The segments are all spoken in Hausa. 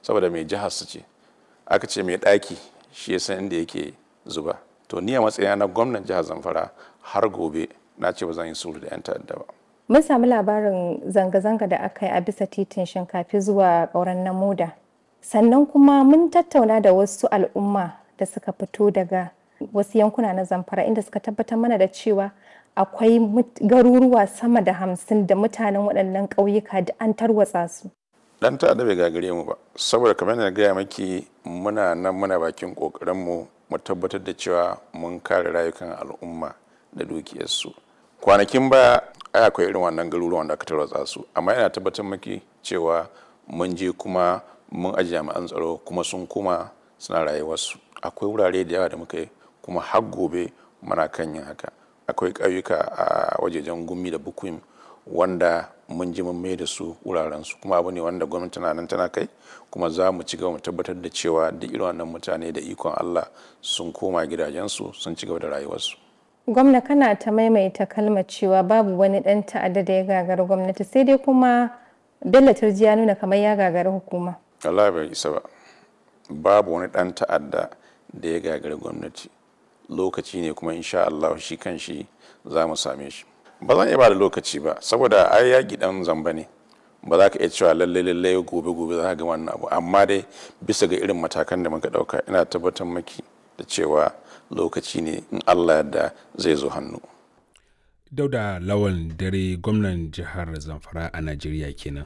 saboda mai jihar su ce aka ce mai ɗaki shi ya san inda yake zuba to ni a matsayina na gwamnan jihar zamfara har gobe na ce ba zan yi sulhu da 'yan ta'adda ba Mun sami labarin zanga-zanga da aka yi a bisa titin shinkafi zuwa ƙauren namuda. Sannan kuma mun tattauna da wasu al'umma da suka fito daga wasu yankuna na zamfara inda suka tabbatar mana da cewa akwai garuruwa sama da hamsin da mutanen waɗannan ƙauyuka da an tarwatsa su. dan ta'adda bai gagare mu ba saboda kamar na gaya maki muna nan muna bakin ƙoƙarinmu mu tabbatar da cewa mun kare rayukan al'umma da dukiyarsu kwanakin baya ai akwai irin wannan garuruwan da aka tarwatsa su amma yana tabbatar maki cewa mun je kuma mun aji jami'an tsaro kuma sun kuma suna rayuwarsu akwai wurare da yawa da muka yi kuma har gobe muna kan yin haka akwai ƙauyuka a wajejen gumi da bukuim wanda mun ji mun mai da su wuraren su kuma abu ne wanda gwamnati na nan tana kai kuma za mu ci gaba mu tabbatar da cewa duk irin wannan mutane da ikon Allah sun koma gidajensu sun ci gaba da rayuwarsu Gwamna kana ta maimaita kalmar cewa babu wani ɗan ta'adda da ya gagari gwamnati sai dai kuma Bello Turji ya nuna kamar ya gagari hukuma. Allah bai isa ba babu wani ɗan ta'adda da ya gagari gwamnati lokaci ne kuma insha Allah shi kan shi za mu same shi ba zan iya ba da lokaci ba saboda ai yaƙi ɗan zamba ne ba za ka iya cewa lallai lallai gobe gobe za ka ga wannan abu amma dai bisa ga irin matakan da muka ɗauka ina tabbatar maki da cewa lokaci ne in Allah yadda zai zo hannu. Dauda Lawan dare gwamnan jihar Zamfara a Najeriya kenan.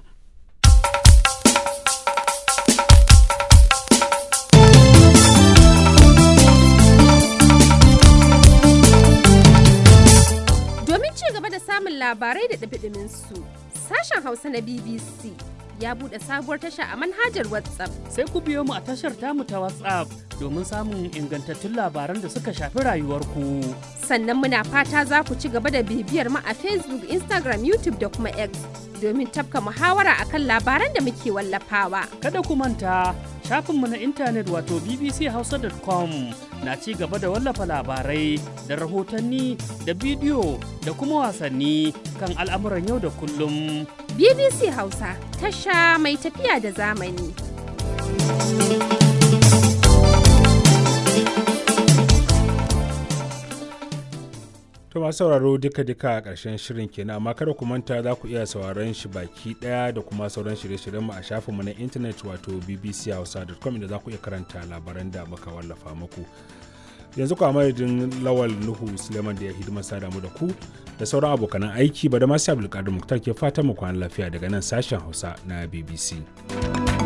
Domin ci gaba da samun labarai da ɗabiɗimin su, sashen Hausa na BBC ya buɗe sabuwar tasha a manhajar WhatsApp. Sai ku biyo mu a tashar tamu ta WhatsApp domin samun ingantattun labaran da suka shafi rayuwarku. Sannan muna fata za ku ci gaba da bibiyar mu a Facebook, Instagram, YouTube da kuma X domin tafka muhawara akan labaran da muke wallafawa. Kada ku manta shafinmu na intanet wato bbchausa.com na ci gaba da wallafa labarai da rahotanni da bidiyo da kuma wasanni kan al'amuran yau da kullum. BBC Hausa tasha mai tafiya da zamani. To masu sauraro duka-duka a ƙarshen shirin kenan amma kada ku manta za ku iya sauraron shi baki ɗaya da kuma sauran shirye-shiryenmu a shafinmu na intanet wato bbchausa.com inda za ku iya karanta labaran da muka wallafa muku. Yanzu ku madadin Lawal Nuhu Suleiman da ya hidima sada mu da ku da sauran abokanan aiki ba da masu Abdulkadir Muktar ke fatan mu kwana lafiya daga nan sashen Hausa na BBC.